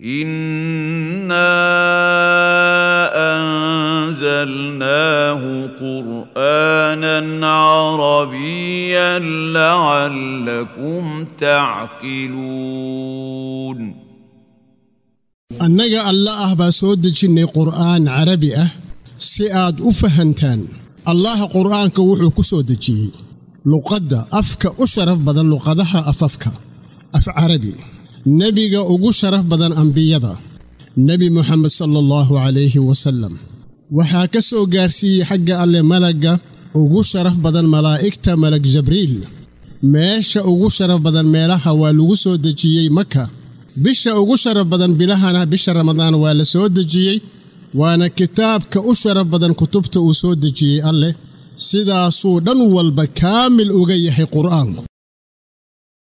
انا انزلناه قرانا عربيا لعلكم تعقلون annaga alla ah baa soo dejinnay qur'aan carabi ah si aad u fahantaan allaha qur'aanka wuxuu ku soo dejiyey luqadda afka u sharaf badan luqadaha afafka af carabi nebiga ugu sharaf badan ambiyada nebi moxamed sala allahu calayhi wasallam waxaa ka soo gaarsiiyey xagga alle malagga ugu sharaf badan malaa'igta malag jabriil meesha ugu sharaf badan meelaha waa lagu soo dejiyey maka bisha ugu sharaf badan bilahana bisha ramadaan waa la soo dejiyey waana kitaabka u sharaf badan kutubta uu soo dejiyey alleh sidaasuu dhan walba kaamil uga yahay qur'aanku